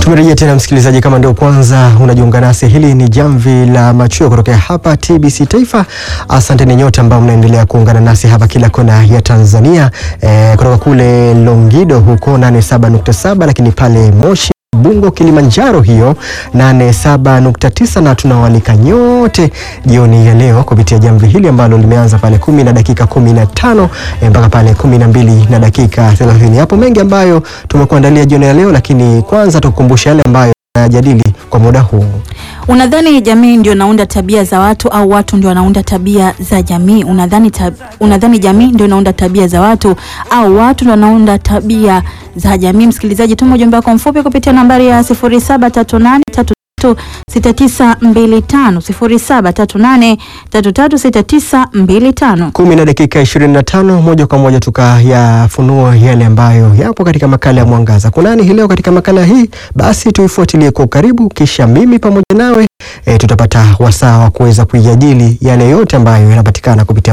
Tumerejea tena msikilizaji, kama ndio kwanza unajiunga nasi, hili ni jamvi la machweo kutokea hapa TBC Taifa. Asante ni nyote ambao mnaendelea kuungana nasi hapa kila kona ya Tanzania, e, kutoka kule Longido huko 87.7, lakini pale Moshi Bungo Kilimanjaro hiyo 87.9 na tunawalika nyote jioni ya leo kupitia jamvi hili ambalo limeanza pale kumi na dakika 15 eh, mpaka pale kumi na mbili na dakika 30. Hapo mengi ambayo tumekuandalia jioni ya leo, lakini kwanza tukukumbusha yale ambayo tunayajadili kwa muda huu. Unadhani jamii ndio inaunda tabia za watu au watu ndio wanaunda tabia za jamii? Unadhani tab... unadhani jamii ndio inaunda tabia za watu au watu ndio wanaunda tabia za jamii? Msikilizaji, tuma ujumbe wako mfupi kupitia nambari ya 0738 6925 0738336925. kumi na dakika 25, moja kwa moja tukayafunua yale ambayo yapo katika makala ya Mwangaza. Kunani hii leo katika makala hii? Basi tuifuatilie kwa ukaribu, kisha mimi pamoja nawe e, tutapata wasaa wa kuweza kuijadili yale yote ambayo yanapatikana kupitia